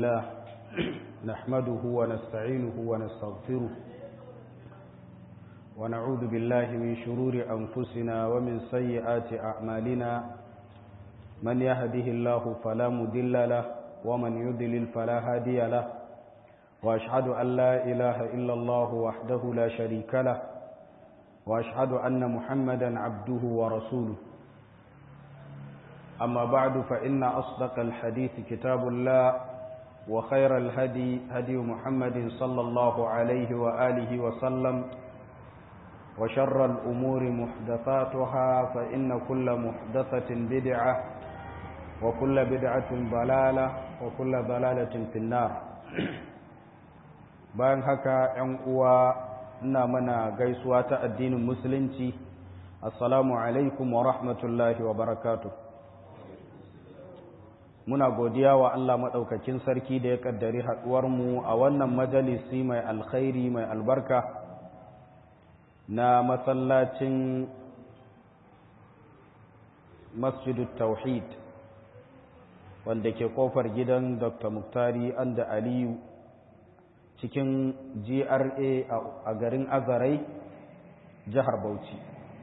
لله نحمده ونستعينه ونستغفره ونعوذ بالله من شرور أنفسنا ومن سيئات أعمالنا من يهده الله فلا مدل له ومن يضلل فلا هادي له وأشهد أن لا إله إلا الله وحده لا شريك له وأشهد أن محمدا عبده ورسوله أما بعد فإن أصدق الحديث كتاب الله وخير الهدي هدي محمد صلى الله عليه وآله وسلم وشر الأمور محدثاتها فإن كل محدثة بدعة وكل بدعة ضلالة وكل ضلالة في النار bayan haka ‘yan uwa ina mana gaisuwa ta addinin musulunci assalamu alaikum wa rahmatullahi wa barakatuh muna godiya wa Allah maɗaukakin sarki da ya ƙaddari haɗuwarmu a wannan majalisi mai alkhairi mai albarka na masallacin masjidu tauhid wanda ke kofar gidan dr muktari anda aliyu cikin gra a garin azarai jihar bauchi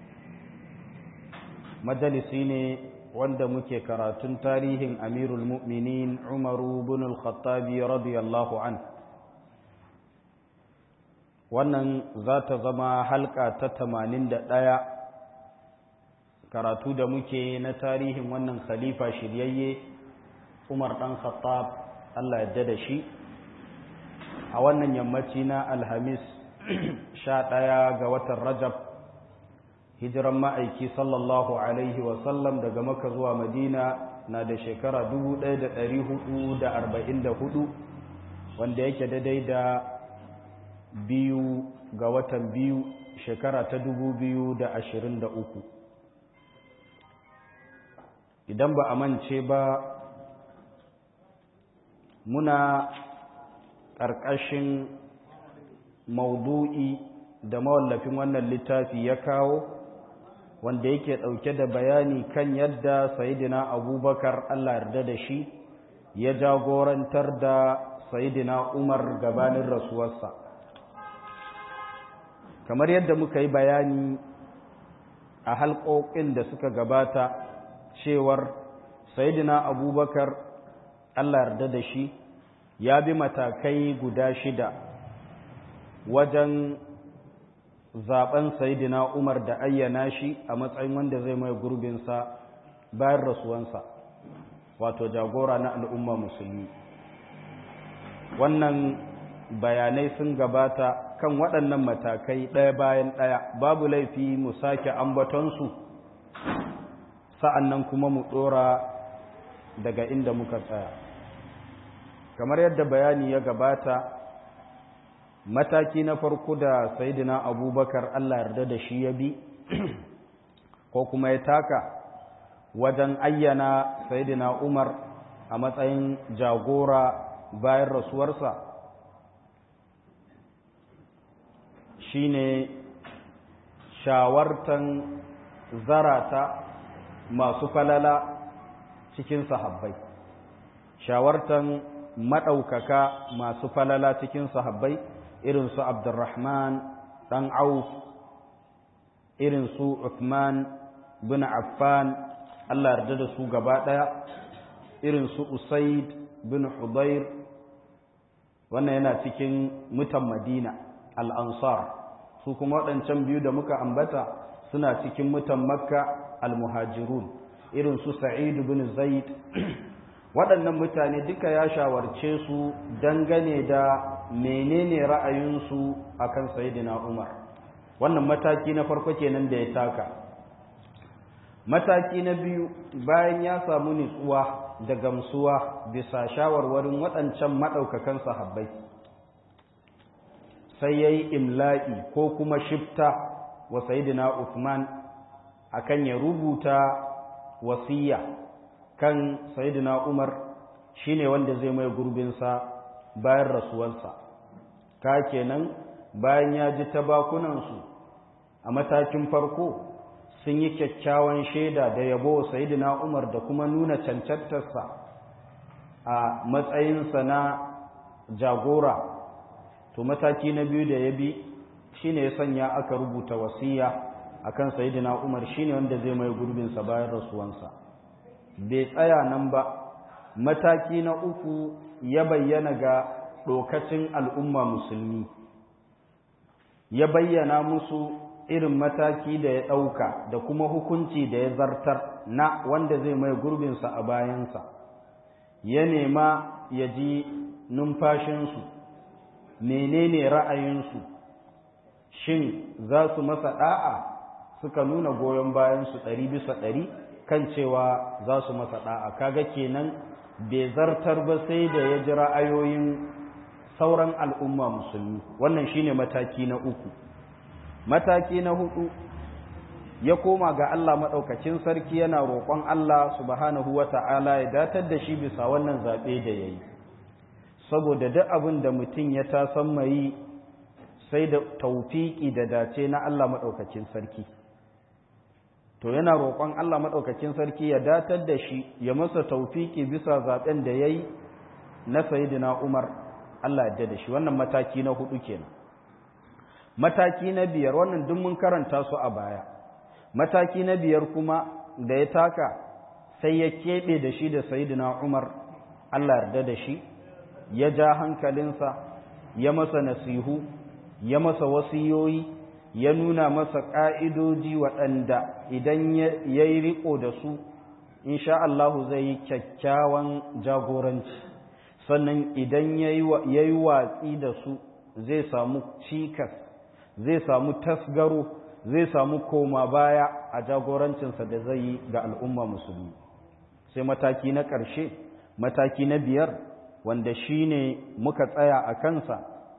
majalisi ne wanda muke karatun tarihin amirul mu'minin umaru bin al-khattabi radiyallahu an wannan za ta zama halka ta tamanin da ɗaya karatu da muke na tarihin wannan khalifa shiryayye umar ɗan khattab allah yadda da shi a wannan yammaci na alhamis sha ɗaya ga watan rajab hijiran ma'aiki sallallahu alaihi wasallam daga maka zuwa madina na da shekara 1444 wanda yake daidai da biyu ga watan biyu shekara ta 2023 idan ba a mance ba muna ƙarƙashin maudu'i da mawallafin wannan littafi ya kawo wanda yake ɗauke da bayani kan yadda sayidina abubakar allah yarda da shi ya jagorantar da sayidina umar gabanin rasuwarsa kamar yadda muka yi bayani a halƙoƙin da suka gabata cewar sayidina abubakar allah yarda da shi ya bi matakai guda shida wajen zaben sayidina Umar da ayyana shi a matsayin wanda zai mai gurbinsa bayan rasuwansa wato jagora na al'umma musulmi wannan bayanai sun gabata kan waɗannan matakai ɗaya bayan ɗaya babu laifi mu sake ambatonsu sa'an nan kuma mu ɗora daga inda muka tsaya kamar yadda bayani ya gabata mataki na farko da sayidina abubakar allah yarda da shi ya bi ko kuma ya taka wajen ayyana sayidina umar a matsayin jagora bayan rasuwarsa shine shawartan zarata masu falala cikin sahabbai shawartan maɗaukaka masu falala cikin sahabbai irin su Abdurrahman ɗan Auf, irin su Uthman bin Affan, Allah yarda da su gaba ɗaya, irin su Usaid bin Hudayr, wannan yana cikin mutan Madina, al'ansar, su kuma waɗancan biyu da muka ambata suna cikin mutan Makka al-Muhajirun, irin su Sa'id bin Zaid, waɗannan mutane duka ya shawarce su dangane da menene ra'ayinsu akan sayidina Umar wannan mataki na farko kenan da ya taka mataki na biyu bayan ya samu nutsuwa da gamsuwa bisa shawarwarin waɗancan maɗaukakan sahabbai sai ya yi imla'i ko kuma shifta wa sayidina Uthman akan ya rubuta wasiya kan sayidina Umar shine wanda zai mai gurbinsa bayan rasuwarsa ka kenan bayan ya ji tabakunansu a matakin farko sun yi kyakkyawan shaida da yabo sayidina Umar da kuma nuna cancantarsa a matsayinsa na jagora to mataki na biyu da ya bi shine ya sanya aka rubuta wasiya akan sayyidina Umar shine wanda zai mai gurbin sa bayan rasuwansa bai tsaya nan ba mataki na uku ya bayyana ga dokacin al'umma musulmi ya bayyana musu irin mataki da ya ɗauka da kuma hukunci da ya zartar na wanda zai mai gurbinsa a bayansa ya nema ya ji numfashinsu menene ra'ayinsu shin za su masa ɗa'a suka nuna goyon bayansu ɗari bisa ɗari kan cewa za su masa ɗa'a kaga kenan bai zartar ba sai da ya ji ra'ayoyin sauran al'umma musulmi wannan shine mataki na uku mataki na hudu ya koma ga Allah maɗaukacin sarki yana roƙon Allah subhanahu wa ta'ala ya datar da shi bisa wannan zaɓe da ya yi saboda duk abin da mutum ya tasan mai sai da taufiki da dace na Allah maɗaukacin sarki to yana roƙon Allah maɗaukacin sarki ya datar da shi ya masa taufiki bisa zaɓen da ya yi na sayidina Umar Allah ya da shi wannan mataki na hudu kenan mataki na biyar wannan duk mun karanta su a baya mataki na biyar kuma da ya taka sai ya keɓe da shi da sayidina Umar Allah yarda da shi ya ja hankalinsa ya masa nasihu ya masa wasiyoyi ya nuna masa ƙa'idoji waɗanda idan ya yi riƙo da su insha Allahu zai yi kyakkyawan jagoranci sannan idan ya yi watsi da su zai samu cikas zai samu tasgaro zai samu koma baya a jagorancinsa da zai yi ga al'umma musulmi sai mataki na ƙarshe mataki na biyar wanda shi ne muka tsaya a kansa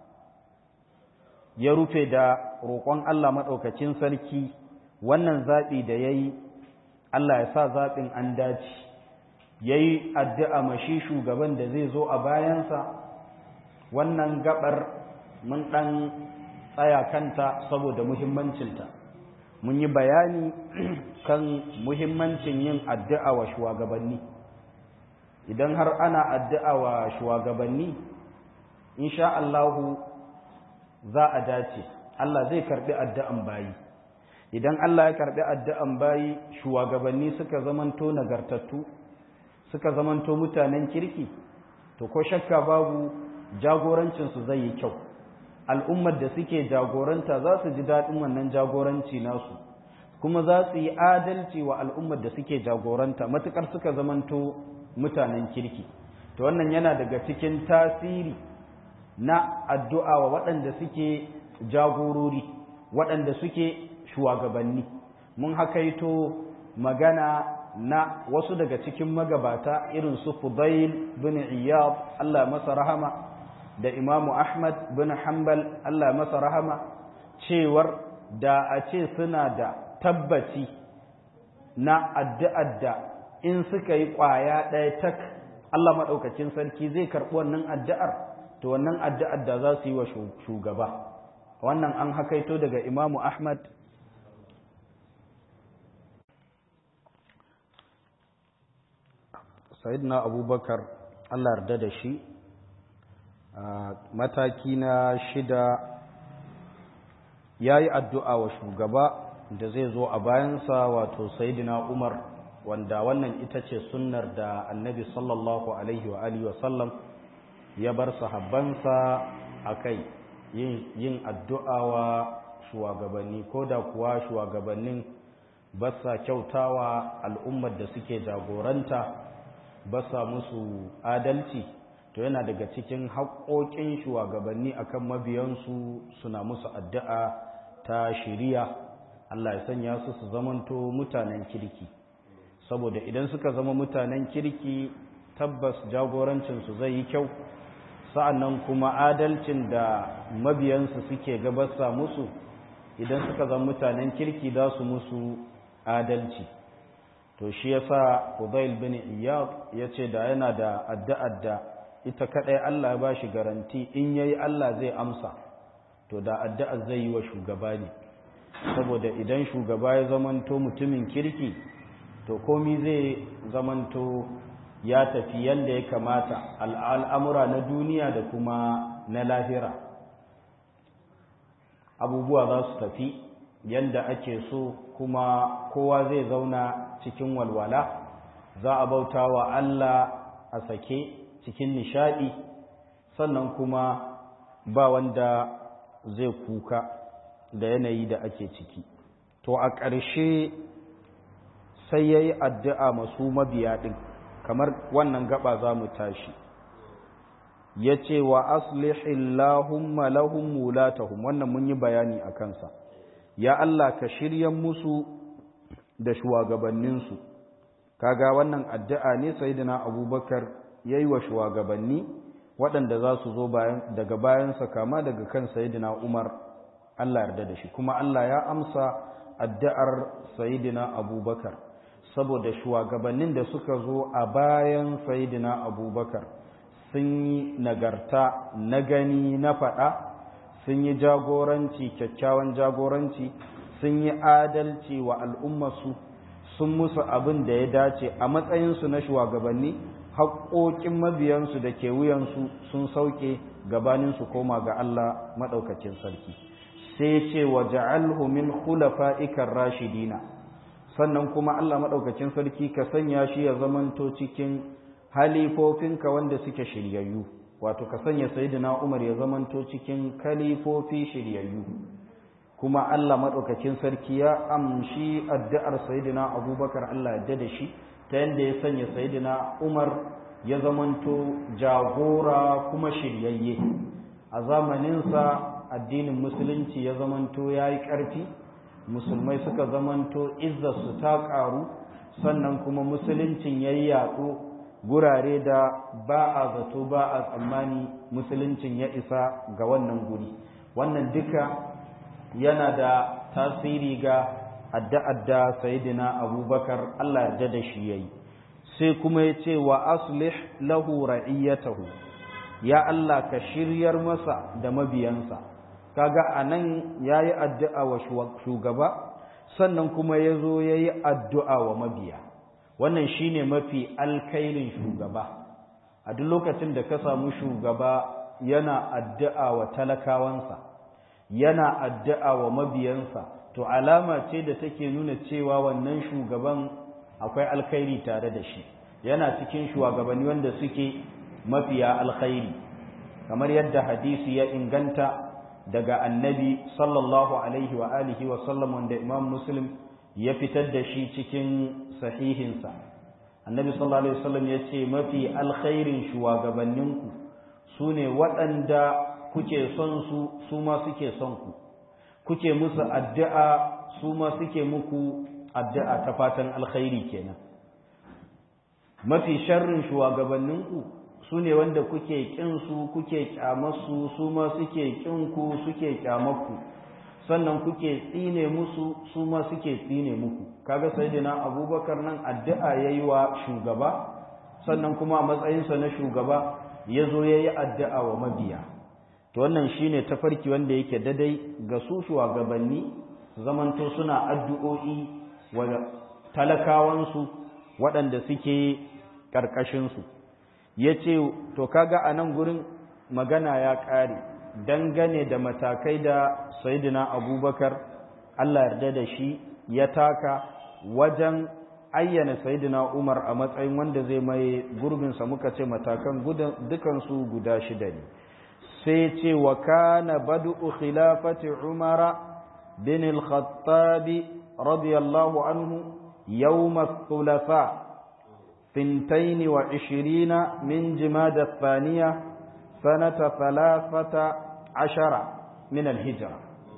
ya rufe da roƙon Allah maɗaukacin sarki wannan zaɓi da ya yi Allah ya sa zaɓin an dace ya yi addu'a mashi shugaban da zai zo a bayansa wannan gaɓar mun ɗan tsaya kanta saboda muhimmancinta mun yi bayani kan muhimmancin yin addu'a wa shugabanni idan har ana addu'a wa shugabanni insha Allahu za a dace Allah zai karbi addu'an bayi idan Allah ya karbi addu'an bayi shugabanni suka zamanto nagartattu suka zamanto mutanen kirki to ko shakka babu jagorancinsu zai yi kyau al'ummar da suke jagoranta za su ji daɗin wannan jagoranci nasu kuma za su yi adalci wa al'ummar da suke jagoranta matuƙar suka zamanto mutanen kirki to wannan yana daga cikin tasiri na addu'a wa waɗanda suke jagorori waɗanda suke shugabanni mun hakaito magana na wasu daga cikin magabata irin su Fudail bin Iyad Allah masa rahama da Imamu Ahmad bin Hanbal Allah masa rahama cewar da a ce suna da tabbaci na addu'ar da in suka yi ƙwaya ɗaya tak Allah maɗaukacin sarki zai karɓi wannan addu'ar to wannan addu'ar da za su yi wa shugaba wannan an hakaito daga Imamu Ahmad Sayyidina Abubakar Allah yarda da shi mataki na shida ya yi addu'a wa shugaba da zai zo a bayansa wato Sayyidina Umar wanda wannan ita ce sunnar da annabi sallallahu alaihi wa alihi wasallam ya bar sahabbansa a kai yin addu'a wa shugabanni ko da kuwa shugabannin ba sa kyautawa al'ummar da suke jagoranta ba sa musu adalci to yana daga cikin haƙoƙin shugabanni akan mabiyansu suna musu addu'a ta shiriya Allah ya sanya su su zamanto mutanen kirki saboda idan suka zama mutanen kirki tabbas jagorancinsu zai yi kyau sa'annan kuma adalcin da mabiyansu suke gabasa musu idan suka zama mutanen kirki za su musu adalci to shi yasa Fudail bin Iyad yace da yana da addu'ar da ita kadai Allah ya bashi garanti in yayi Allah zai amsa to da addu'ar zai yi wa shugaba ne saboda idan shugaba ya zamanto mutumin kirki to komi zai zamanto ya tafi yadda ya kamata al'amura na duniya da kuma na lahira abubuwa za su tafi yadda ake so kuma kowa zai zauna cikin walwala za a bauta wa Allah a sake cikin nishadi sannan kuma ba wanda zai kuka da yanayi da ake ciki to a ƙarshe sai ya yi addu'a masu mabiya ɗin kamar wannan gaba za mu tashi ya ce wa aslihillahumma lahum mulatahum wannan mun yi bayani a kansa ya Allah ka shiryan musu da shugabanninsu kaga wannan addu'a ne sayyidina abubakar ya yi wa shugabanni waɗanda za su zo daga bayansa kama daga kan sayyidina umar Allah yarda da shi kuma Allah ya amsa addu'ar sayyidina abubakar saboda shugabannin da suka zo a bayan sayidina abubakar sun yi nagarta na gani na faɗa sun yi jagoranci kyakkyawan jagoranci sun yi adalci wa al'ummarsu sun musu abin da ya dace a matsayinsu na shugabanni haƙoƙin mabiyansu da ke wuyansu sun sauke gabaninsu koma ga Allah maɗaukacin sarki sai ce wa ja'alhu min khulafa'ikar rashidina sannan kuma Allah maɗaukacin sarki ka sanya shi ya zamanto cikin halifofinka wanda suke shiryayyu wato ka sanya sayyidina Umar ya zamanto cikin kalifofi shiryayyu kuma Allah maɗaukacin sarki ya amshi addu'ar sayyidina Abubakar Allah ya da shi ta yadda ya sanya sayyidina Umar ya zamanto jagora kuma shiryayye a zamaninsa addinin musulunci ya zamanto ya yi ƙarfi musulmai suka zamanto izzarsu ta ƙaru sannan kuma musuluncin ya yi yaɗo gurare da ba a zato ba a tsammani musuluncin ya isa ga wannan guri wannan duka yana da tasiri ga adda-adda sayidina abubakar allah yarda da shi ya yi sai kuma ya ce wa aslih lahu ra'iyyatahu ya allah ka shiryar masa da mabiyansa kaga a nan ya yi addu'a wa shugaba sannan kuma ya zo ya yi addu'a wa mabiya wannan shi ne mafi alkairin shugaba a duk lokacin da ka samu shugaba yana addu'a wa talakawansa yana addu'a wa mabiyansa to alama ce da take nuna cewa wannan shugaban akwai alkhairi tare da shi yana cikin shugabanni wanda suke mafiya alkhairi kamar yadda hadisi ya inganta daga annabi sallallahu alaihi wa alihi wa sallam wanda imam muslim ya fitar da shi cikin sahihinsa annabi sallallahu alaihi wasallam ya ce mafi alkhairin shugabanninku su ne waɗanda kuke son su su ma suke son ku kuke musu addu'a su ma suke muku addu'a ta fatan alkhairi kenan mafi sharrin shugabanninku su ne wanda kuke ƙinsu kuke ƙyamarsu su ma suke ƙinku suke ƙyamarku sannan kuke tsine musu su ma suke tsine muku kaga sayyidina abubakar nan addu'a yayi wa shugaba sannan kuma a matsayinsa na shugaba ya zo ya yi addu'a wa mabiya to wannan shine tafarki wanda yake dadai ga su shugabanni zamanto suna addu'o'i wa talakawansu waɗanda suke ƙarƙashinsu ya ce to kaga a nan gurin magana ya ƙare dangane da matakai da sayidina abubakar allah yarda da shi ya taka wajen ayyana sayidina umar a matsayin wanda zai mai gurbinsa muka ce matakan dukansu guda shida ne sai ce wa kana badu'u khilafati umara bin al-khattabi radiyallahu anhu yawm al-thulatha ثنتين وعشرين من جماد الثانية سنة ثلاثة عشر من الهجرة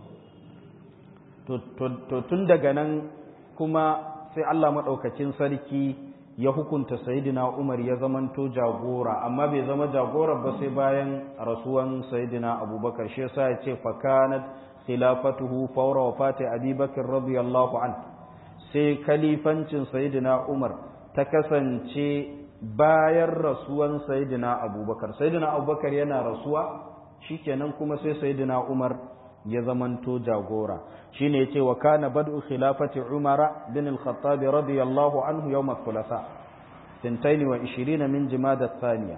تندق كما sai Allah maɗaukacin sarki ya hukunta sayidina Umar ya zamanto jagora amma bai zama jagora ba sai bayan rasuwan sayidina Abubakar shi yasa ya ce fakanat khilafatuhu fawra wafati Abi Bakr radiyallahu an sai kalifancin sayidina Umar ta kasance bayan rasuwan sayidina Abubakar sayidina Abubakar yana rasuwa shikenan kuma sai sayidina Umar ya zamanto jagora shine yace wa kana bad'u khilafati Umar bin al-Khattab radiyallahu anhu yawm al-thulatha sintaini wa ishirina min jimada thaniya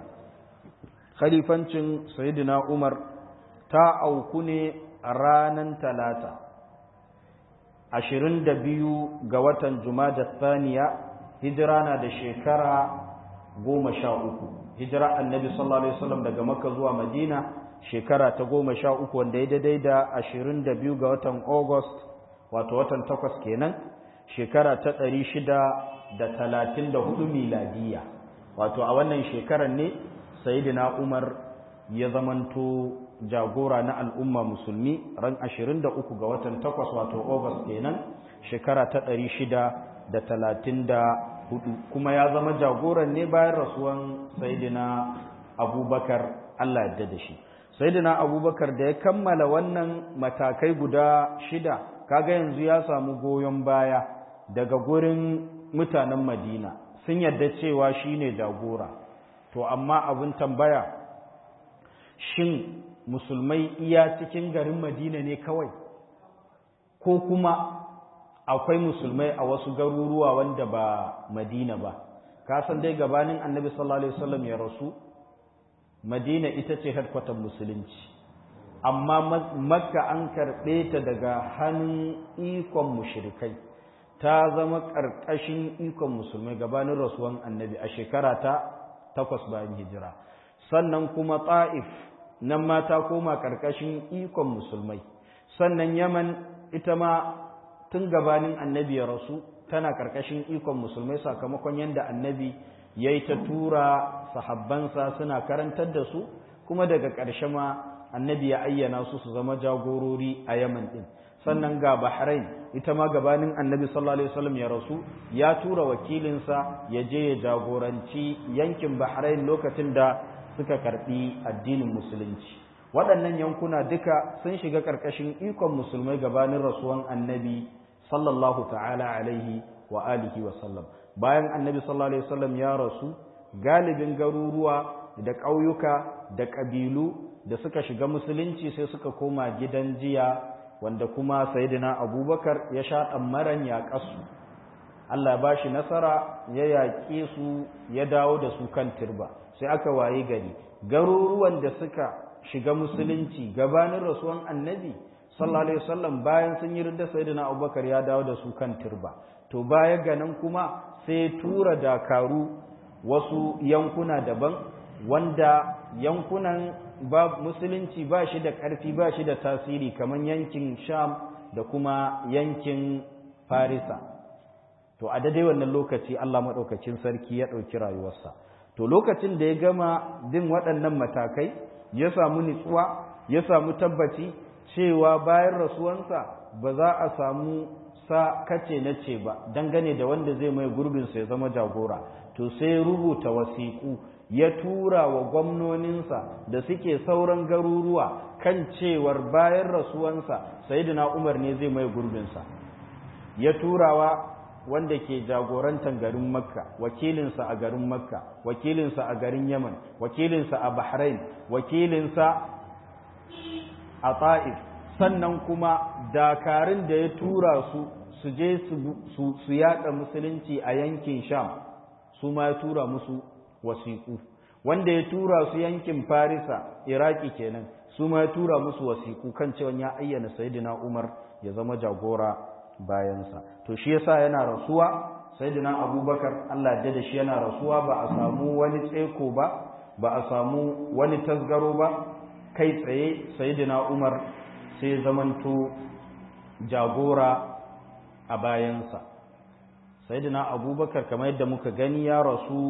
khalifancin sayyidina umar ta auku ne a ranar talata ashirin da biyu ga watan jumada thaniya hijira na da shekara goma sha uku hijira annabi sallallahu alaihi wasallam daga makka zuwa madina shekara ta goma sha uku wanda ya daidai da ashirin da biyu ga watan august wato watan takwas kenan shekara ta ɗari shida da talatin da hudu miladiya wato a wannan shekarar ne sayidina umar ya zamanto jagora na al'umma musulmi ran ashirin da uku ga watan takwas wato august kenan shekara ta ɗari shida da talatin da hudu kuma ya zama jagoran ne bayan rasuwan sayidina abubakar allah yadda da shi sayidina abubakar da ya kammala wannan matakai guda shida kaga yanzu ya samu goyon baya daga gurin mutanen madina sun yadda cewa shine jagora to amma abin tambaya shin musulmai iya cikin garin madina ne kawai ko kuma akwai musulmai a wasu garuruwa wanda ba madina ba ka san dai gabanin annabi sallallahu alaihi wasallam ya rasu madina ita ce headquarter musulunci amma makka an karɓe ta daga hannun ikon mushrikai ta zama ƙarƙashin ikon musulmai gabanin rasuwan annabi a shekara ta takwas bayan hijira sannan kuma ta'if nan ma ta koma ƙarƙashin ikon musulmai sannan yaman ita ma tun gabanin annabi ya rasu tana ƙarƙashin ikon musulmai sakamakon yadda annabi ya yi ta tura sahabbansa suna karantar da su kuma daga ƙarshe ma annabi ya ayyana su su zama jagorori a yaman ɗin sannan ga bahrain ita ma gabanin annabi sallallahu alaihi wasallam ya rasu ya tura wakilinsa ya je ya jagoranci yankin bahrain lokacin da suka karɓi addinin musulunci waɗannan yankuna duka sun shiga ƙarƙashin ikon musulmai gabanin rasuwan annabi sallallahu ta'ala alaihi wa alihi wa sallam bayan annabi sallallahu alaihi wasallam ya rasu galibin garuruwa da ƙauyuka da ƙabilu da suka shiga musulunci sai suka koma gidan jiya wanda kuma sayyidina abubakar ya sha ɗammaran yaƙasu Allah ya bashi nasara ya yaƙe su ya dawo da su kan turba sai aka waye gari garuruwan da suka shiga musulunci gabanin rasuwan annabi sallallahu alaihi wasallam bayan sun yi ridda sayyidina abubakar ya dawo da su kan turba to baya ga nan kuma sai tura dakaru wasu yankuna daban wanda yankunan ba musulunci ba shi da ƙarfi ba shi da tasiri kamar yankin sham da kuma yankin farisa to a daidai wannan lokaci allah maɗaukacin sarki ya ɗauki rayuwarsa to lokacin da ya gama bin waɗannan matakai ya samu nitsuwa ya samu tabbaci cewa bayan rasuwansa ba za a samu sa kace na ce ba dangane da wanda zai mai gurbinsa ya zama jagora to sai rubuta wasiƙu ya tura wa gwamnoninsa da suke sauran garuruwa kan cewar bayan rasuwansa sayyidina Umar ne zai mai gurbinsa ya turawa wanda ke jagorantar garin Makka wakilinsa a garin Makka wakilinsa a garin Yaman wakilinsa a Bahrain wakilinsa a Ta'if sannan kuma dakarun da ya tura su su je su yada musulunci a yankin Sham su ma ya tura musu wasiƙu wanda ya tura su yankin farisa iraki kenan su ma ya tura musu wasiƙu kan cewa ya ayyana sayyidina umar ya zama jagora bayansa to shi yasa yana rasuwa sayyidina abubakar allah ya da shi yana rasuwa ba a samu wani tseko ba ba a samu wani tasgaro ba kai tsaye sayyidina umar sai zamanto jagora a bayansa sayyidina abubakar kamar yadda muka gani ya rasu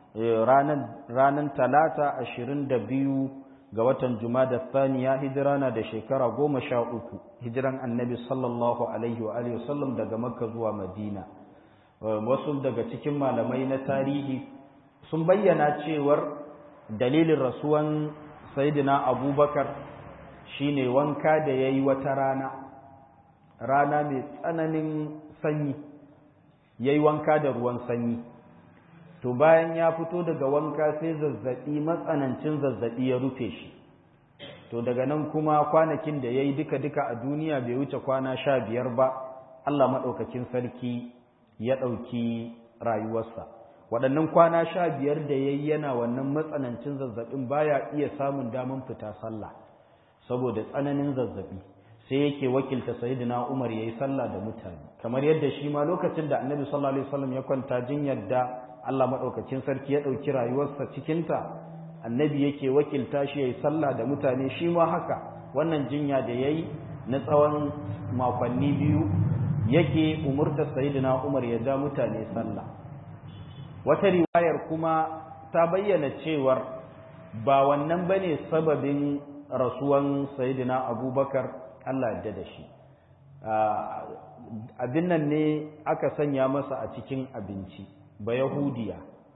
ranar talata ashirin da biyu ga watan jumada thaniya hijira na da shekara goma sha uku hijiran annabi sallallahu alaihi wa alihi wasallam daga makka zuwa madina wasu daga cikin malamai na tarihi sun bayyana cewar dalilin rasuwan sayidina abubakar shine wanka da ya yi wata rana rana mai tsananin sanyi ya yi wanka da ruwan sanyi to bayan ya fito daga wanka sai zazzaɓi matsanancin zazzaɓi ya rufe shi to daga nan kuma kwanakin da ya yi duka-duka a duniya bai wuce kwana sha biyar ba Allah maɗaukakin sarki ya ɗauki rayuwarsa waɗannan kwana sha biyar da ya yi yana wannan matsanancin zazzabin baya iya samun daman fita sallah saboda tsananin zazzabi sai yake wakilta sayyidina Umar yayi sallah da mutane kamar yadda shi ma lokacin da Annabi sallallahu alaihi wasallam ya kwanta jinyar da Allah madaukakin sarki ya dauki rayuwarsa cikin ta Annabi yake wakilta shi yayi sallah da mutane shi ma haka wannan jinya da yayi na tsawon makonni biyu yake umurta sayyidina Umar ya ja mutane sallah wata riwayar kuma ta bayyana cewar ba wannan bane sababin rasuwan sayyidina Abubakar Allah yadda da shi abin nan ne aka sanya masa a cikin abinci ba yahudiya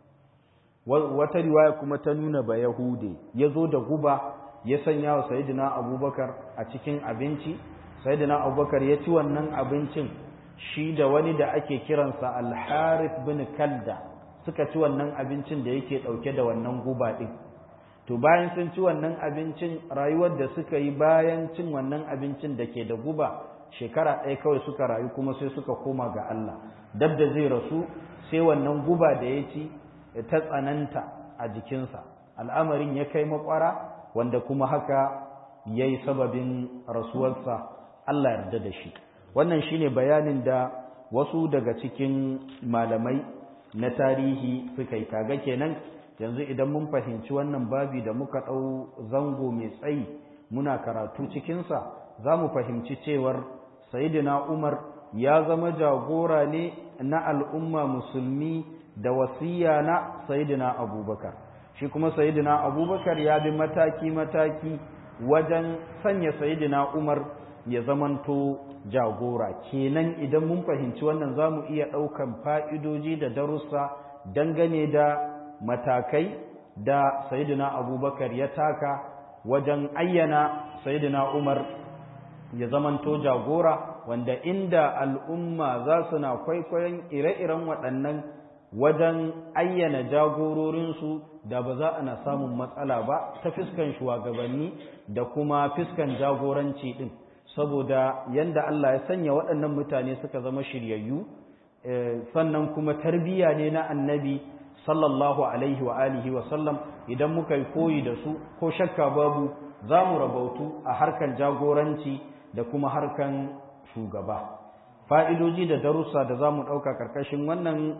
wata riwaya kuma ta nuna ba yahude ya zo da guba ya sanya wa sayidina abubakar a cikin abinci sayidina abubakar ya ci wannan abincin shi da wani da ake kiransa alharif bin kalda suka ci wannan abincin da yake ɗauke da wannan guba ɗin to bayan sun ci wannan abincin rayuwar da suka yi bayan cin wannan abincin da ke da guba shekara ɗaya kawai suka rayu kuma sai suka koma ga Allah dab da zai rasu sai wannan guba da ya ci ta tsananta a jikinsa al'amarin ya kai makwara wanda kuma haka ya yi sababin rasuwarsa Allah yarda da shi wannan shine bayanin da wasu daga cikin malamai na tarihi suka yi kaga kenan yanzu idan mun fahimci wannan babi da muka ɗau zango mai tsayi muna karatu cikinsa za mu fahimci cewar sayidina umar ya zama jagora ne na al'umma musulmi da wasiya na sayidina abubakar shi kuma sayidina abubakar ya bi mataki-mataki wajen sanya sayidina umar ya zamanto jagora kenan idan mun fahimci wannan za mu iya ɗaukan fa'idoji da darussa dangane da matakai da sayidina abubakar ya taka wajen ayyana sayidina umar ya zamanto jagora wanda inda al'umma za su na kwaikwayon ire-iren waɗannan wajen ayyana jagororinsu da ba za a na samun matsala ba ta fiskan shugabanni da kuma fiskan jagoranci ɗin saboda yanda Allah ya sanya waɗannan mutane suka zama shiryayyu sannan kuma tarbiyya ne na annabi sallallahu alaihi wa alihi wa sallam idan muka yi koyi da su ko shakka babu za mu rabautu a harkan jagoranci da kuma harkan shugaba fa'idoji da darussa da za mu ɗauka ƙarƙashin wannan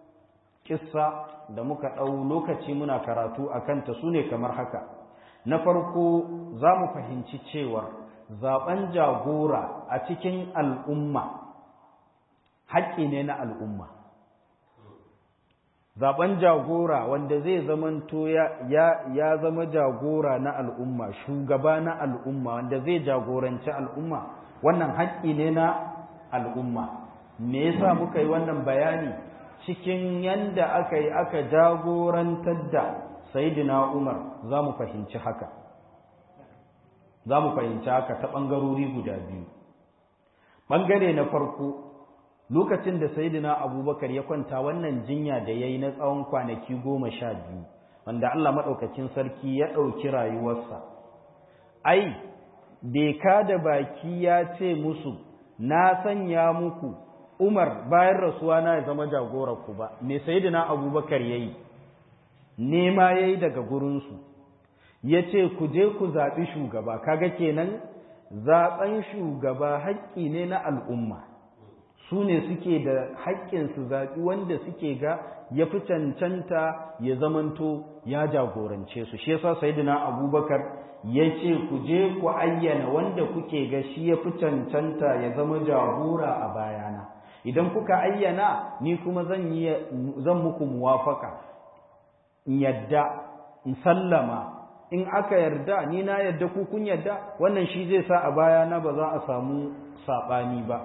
kissa da muka ɗau lokaci muna karatu a kanta su ne kamar haka na farko za mu fahimci cewar zaɓen jagora a cikin al'umma haƙƙi ne na al'umma zaben jagora wanda zai zamanto ya, ya, ya zama jagora na al'umma shugaba na al'umma wanda zai jagoranci al'umma wannan haƙƙi ne na al'umma me yasa muka yi wannan bayani cikin yanda aka yi aka jagorantar da sayidina umar za mu fahimci haka za mu fahimci haka ta ɓangarori guda biyu ɓangare na farko lokacin da sayidina abubakar ya kwanta wannan jinya da ya yi na tsawon kwanaki goma sha biyu wanda allah maɗaukacin sarki ya ɗauki rayuwarsa ai bai da baki ya ce musu na sanya muku umar bayan rasuwa na ya zama ku ba me sayidina abubakar ya yi nema ya yi daga gurinsu ya ce ku je ku zaɓi shugaba kaga kenan zaɓen shugaba haƙƙi ne na al'umma su ne suke da haƙƙin su zaɓi wanda suke ga ya fi cancanta ya zamanto ya jagorance su shi yasa sayyidina abubakar ya ce ku je ku ayyana wanda kuke ga shi ya fi cancanta ya zama jagora a bayana idan kuka ayyana ni kuma zan yi zan muku muwafaka in yadda in sallama in aka yarda ni na yarda ku kun yarda wannan shi zai sa a bayana ba za a samu saɓani ba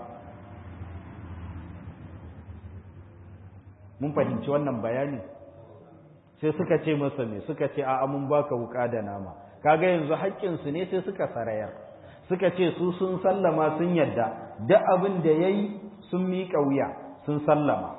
mun fahimci wannan bayani sai suka ce masa me suka ce a'a mun baka wuka da nama kaga yanzu haƙƙinsu ne sai suka sarayar suka ce su sun sallama sun yadda duk abin da yayi sun miƙa wuya sun sallama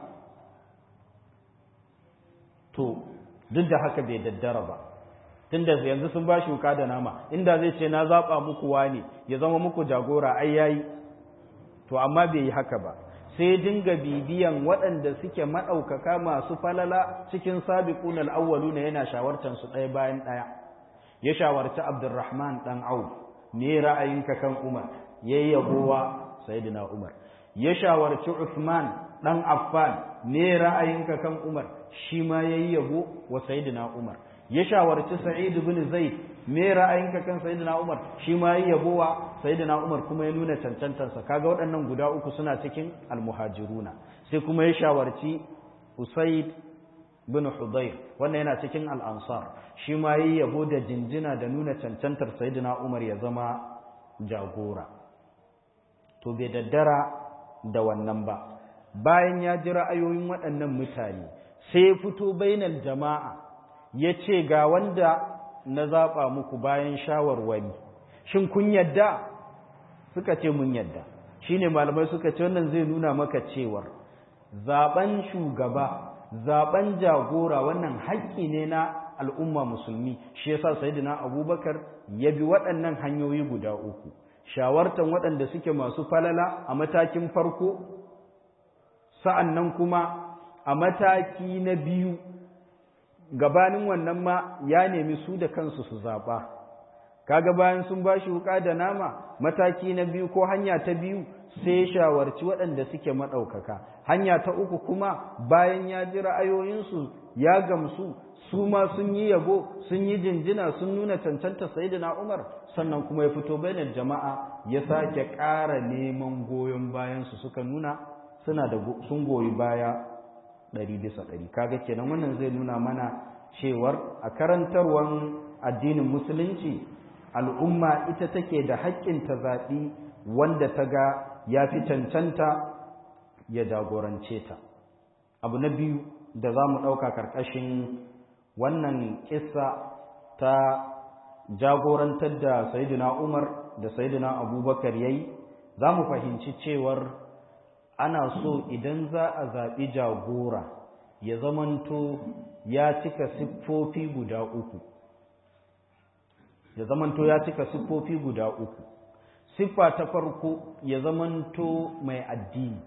to duk da haka bai daddara ba tunda yanzu sun ba shi wuka da nama inda zai ce na zaɓa muku wane ya zama muku jagora ai yayi to amma bai yi haka ba sai dinga bibiyan waɗanda suke maɗaukaka masu falala cikin sabiqun al-awwalu ne yana shawartar su ɗaya bayan ɗaya ya shawarci Abdurrahman dan Auf me ra'ayinka kan Umar yayi yabowa sayyidina Umar ya shawarci Uthman dan Affan me ra'ayinka kan Umar shi ma yayi yabo wa sayyidina Umar ya shawarci Sa'id ibn Zaid me ra'ayinka kan sayyidina Umar shi ma yayi yabo wa sayyidina Umar kuma ya nuna cancantansa kaga waɗannan guda uku suna cikin almuhajiruna sai kuma ya shawarci Usaid bin Hudayr wannan yana cikin al-Ansar shi ma yayi yabo da jinjina da nuna cancantar sayyidina Umar ya zama jagora to bai daddara da wannan ba bayan ya ji ra'ayoyin waɗannan mutane sai ya fito bainal jama'a ya ce ga wanda na zaɓa muku bayan shawarwari shin kun yadda suka ce mun yadda shine malamai suka ce wannan zai nuna maka cewar zaben shugaba zaben jagora wannan haƙƙi ne na al'umma musulmi shi yasa sayyidina abubakar ya bi waɗannan hanyoyi guda uku shawartan waɗanda suke masu falala a matakin farko sa'annan kuma a mataki na biyu gabanin wannan ma ya nemi su da kansu su zaɓa kaga bayan sun ba shi wuƙa da nama mataki na biyu ko hanya ta biyu sai shawarci waɗanda suke maɗaukaka hanya ta uku kuma bayan ya ji ra'ayoyinsu ya gamsu su ma sun yi yabo sun yi jinjina sun nuna cancanta sayyidina Umar sannan kuma ya fito bainar jama'a ya sake ƙara neman goyon bayansu suka nuna suna da sun goyi baya ɗari bisa ɗari kaga kenan wannan zai nuna mana cewar a karantarwar addinin musulunci al'umma ita take da haƙƙin ta zaɓi wanda ta ga ya fi cancanta ya jagorance ta abu na biyu da za mu ɗauka ƙarƙashin wannan ƙissa ta jagorantar da sayidina umar da sayidina abubakar ya yi za mu fahimci cewar ana so idan za a zaɓi jagora ya zamanto ya cika siffofi guda uku ya zamanto ya cika siffofi guda uku siffa ta farko ya zamanto mai addini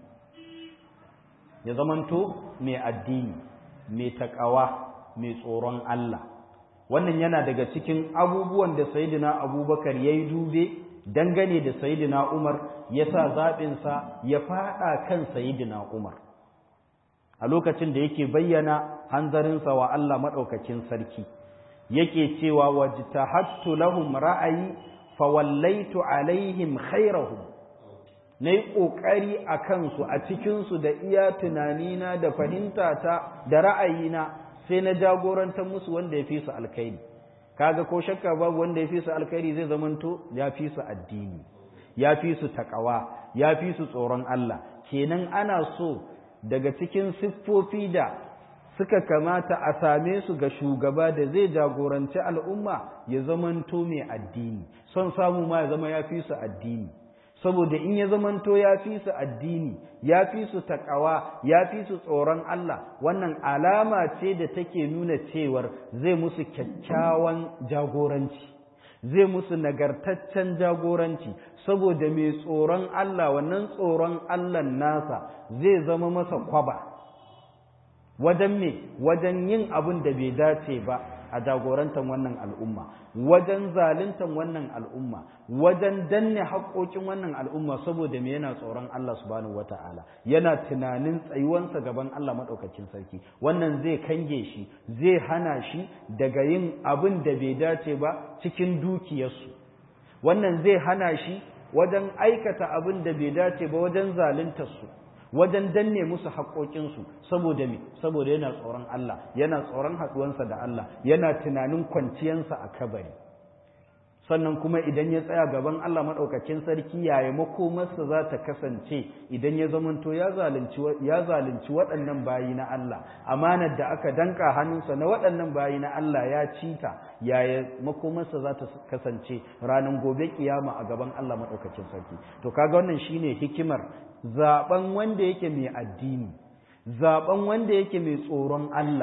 ya zamanto mai addini mai takawa mai tsoron Allah wannan yana daga cikin abubuwan da sayidina abubakar ya yi dube dangane da sayidina umar ya sa zaɓinsa ya faɗa kan sayidina umar a lokacin da yake bayyana hanzarinsa wa Allah maɗaukakin sarki yake cewa wajtahattu lahum ra'ayi fawallaitu alaihim khairahum na yi ƙoƙari a kansu a cikinsu da iya tunanina da fahimtata da ra'ayina sai na jagorantar musu wanda ya fi su alkhairi kaga ko shakka babu wanda ya fi su alkhairi zai zamanto ya fi su addini ya fi su takawa ya fi su tsoron Allah kenan ana so daga cikin siffofi da suka kamata a same su ga shugaba da zai jagoranci al'umma ya zamanto mai addini son samu ma ya zama ya fi su addini saboda in ya zamanto ya fi su addini ya fi su takawa ya fi su tsoron Allah wannan alama ce da take nuna cewar zai musu kyakkyawan jagoranci zai musu nagartaccen jagoranci saboda mai tsoron Allah wannan tsoron Allah nasa zai zama masa kwaba wajen me wajen yin abin da bai dace ba a jagorantar wannan al'umma wajen zaluntar wannan al'umma wajen danne haƙoƙin wannan al'umma saboda me yana tsoron Allah subhanahu wata'ala yana tunanin tsayuwansa gaban Allah maɗaukakin sarki wannan zai kange shi zai hana shi daga yin abin da bai dace ba cikin dukiyarsu wannan zai hana shi wajen aikata abin da bai dace ba wajen zaluntar su wajen danne musu haƙoƙinsu saboda me saboda yana tsoron Allah yana tsoron haɗuwansa da Allah yana tunanin kwanciyansa a kabari sannan kuma idan ya tsaya gaban Allah maɗaukakin sarki yaya makomarsa za ta kasance idan ya zamanto ya zalunci waɗannan bayi na Allah amanar da aka danka hannunsa na waɗannan bayi na Allah ya cita yaya makomarsa za ta kasance ranar gobe kiyama a gaban Allah maɗaukakin sarki to kaga wannan shine hikimar zaben wanda yake mai addini zaben wanda yake mai tsoron Allah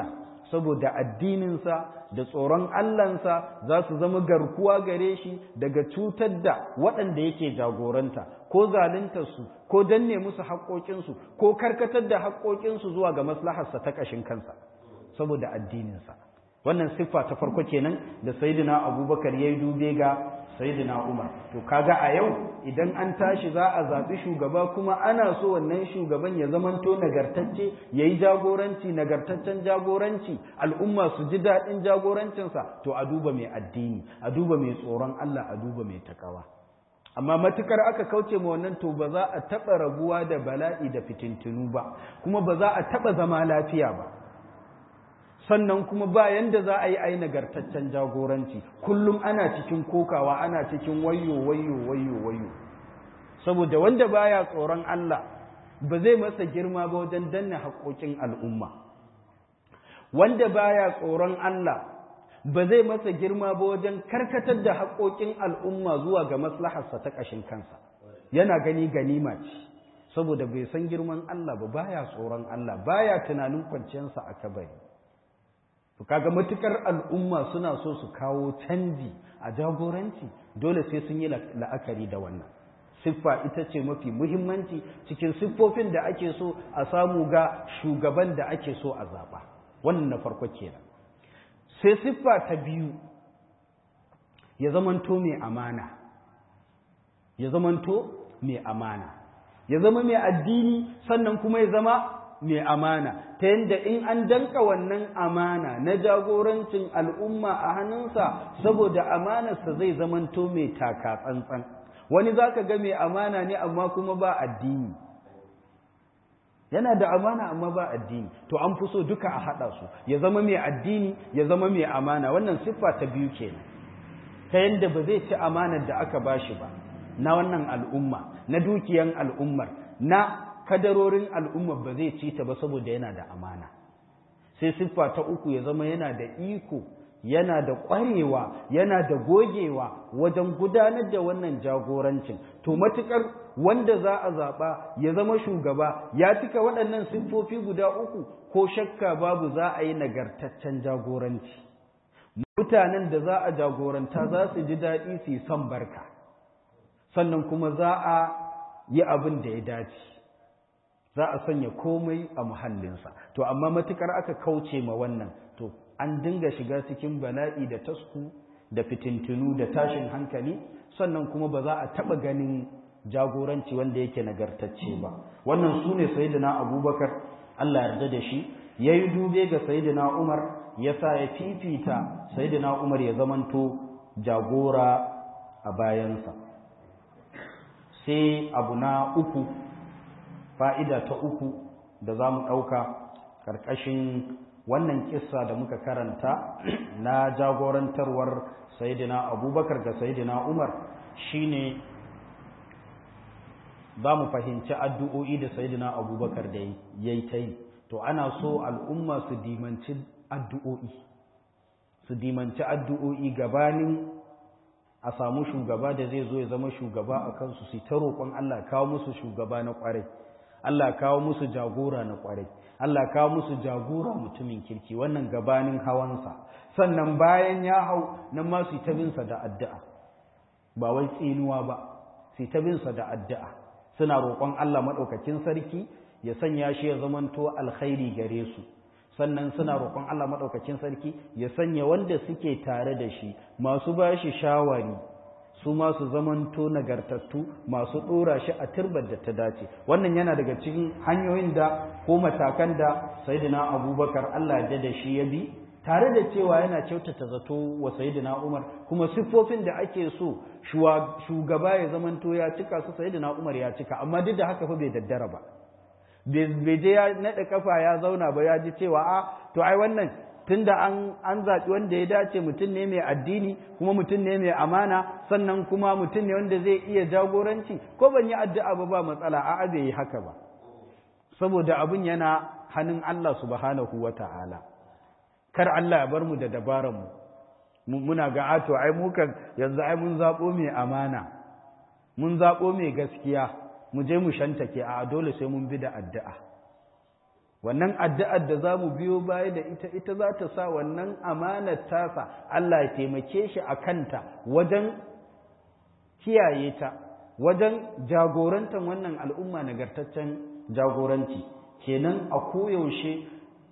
saboda addininsa da tsoron Allahnsa za su zama garkuwa gare shi daga cutar da waɗanda yake jagoranta ko zaluntarsu ko danne musu haƙoƙinsu ko karkatar da haƙoƙinsu zuwa ga maslaharsa ta ƙashin kansa saboda addininsa wannan siffa ta farko kenan da sayyidina abubakar ya yi dube ga sayyidina umar to kaga a yau idan an tashi za a zaɓi shugaba kuma ana so wannan shugaban ya zamanto nagartacce ya yi jagoranci nagartaccen jagoranci al'umma su ji daɗin jagorancinsa to a duba mai addini a duba mai tsoron allah a duba mai takawa amma matukar aka kauce ma wannan to ba za a taɓa rabuwa da bala'i da fitintunu ba kuma ba za a taɓa zama lafiya ba sannan kuma ba yanda za a yi ai nagartaccen jagoranci kullum ana cikin kokawa ana cikin wayo wayo wayo wayo saboda wanda baya tsoron Allah ba zai masa girma ba wajen danna haƙoƙin al'umma wanda baya tsoron Allah ba zai masa girma ba wajen karkatar da haƙoƙin al'umma zuwa ga maslaharsa ta ƙashin kansa yana gani ganima ce saboda bai san girman Allah ba baya tsoron Allah baya tunanin kwanciyarsa a kabari to kaga matukar al'umma suna so su kawo canji a jagoranci dole sai sun yi la'akari da wannan siffa ita ce mafi muhimmanci cikin siffofin da ake so a samu ga shugaban da ake so a zaɓa wannan na farko kenan sai siffa ta biyu ya zamanto mai amana ya zamanto mai amana ya zama mai addini sannan kuma ya zama mai amana ta yadda in an danka wannan amana na jagorancin al'umma a hannunsa saboda amanarsa zai zamanto mai taka tsantsan wani za ka ga mai amana ne amma kuma ba addini yana da amana amma ba addini to an fi so duka a haɗa su ya zama mai addini ya zama mai amana wannan siffa ta biyu kenan ta yadda ba zai ci amanar da aka bashi ba na wannan al'umma na dukiyan al'ummar na kadarorin al'ummar ba zai ci ta ba saboda yana da amana sai siffa ta uku ya zama yana da iko yana da ƙwarewa yana da gogewa wajen gudanar da wannan jagorancin to matukar wanda za a zaɓa ya zama shugaba ya cika waɗannan siffofi guda uku ko shakka babu za a yi nagartaccen jagoranci mutanen da za a jagoranta za su ji daɗi su yi son barka sannan kuma za a yi abin da ya dace za a sanya komai a muhallinsa to amma matukar aka kauce ma wannan to an dinga shiga cikin bala'i da tasku da fitintunu da tashin hankali sannan kuma ba za a taɓa ganin jagoranci wanda yake nagartacce ba wannan su ne sayidina abubakar allah yarda da shi ya yi dube ga sayidina umar ya sa ya fifita sayidina umar ya zamanto jagora a bayansa sai abu na uku fa'ida ta uku da za mu ɗauka ƙarƙashin wannan kissa da muka karanta na jagorantarwar sayidina abubakar ga sayidina umar shine za mu fahimci addu'o'i da sayidina abubakar da ya yi ta yi to ana so al'umma su dimanci addu'o'i su dimanci addu'o'i gabanin a samu shugaba da zai zo ya zama shugaba a kansu su ta roƙon Allah kawo musu shugaba na ƙwarai Allah kawo musu jagora na ƙwarai Allah kawo musu jagora mutumin kirki wannan gabanin hawansa sannan bayan ya hau nan ma su ta binsa da addu'a ba wai tsinuwa ba su ta binsa da addu'a suna roƙon Allah maɗaukakin sarki ya sanya shi ya zamanto alkhairi gare su sannan suna roƙon Allah maɗaukakin sarki ya sanya wanda suke tare da shi masu ba shi shawari su masu zamanto nagartattu masu ɗora shi a turbar da ta dace wannan yana daga cikin hanyoyin da ko matakan da sayidina abubakar Allah ya da shi ya bi tare da cewa yana kyautata zato wa sayidina umar kuma siffofin da ake so shugaba ya zamanto ya cika su sayidina umar ya cika amma duk da haka fa bai daddara ba bai je ya naɗa kafa ya zauna ba ya ji cewa a to ai wannan tunda an an zaɓi wanda ya dace mutum ne mai addini kuma mutum ne mai amana sannan kuma mutum ne wanda zai iya jagoranci ko ban yi addu'a ba ba matsala a'a bai yi haka ba saboda abin yana hannun Allah subhanahu wata'ala kar Allah ya bar mu da dabaran mu muna ga ato ai mu kan yanzu ai mun zaɓo mai amana mun zaɓo mai gaskiya mu je mu shantake a dole sai mun bi da addu'a wannan addu'ar da za mu biyo baya da ita ita za ta sa wannan amanar tasa Allah ya taimake shi a kanta wajen kiyaye ta wajen jagorantar wannan al'umma nagartaccen jagoranci kenan a koyaushe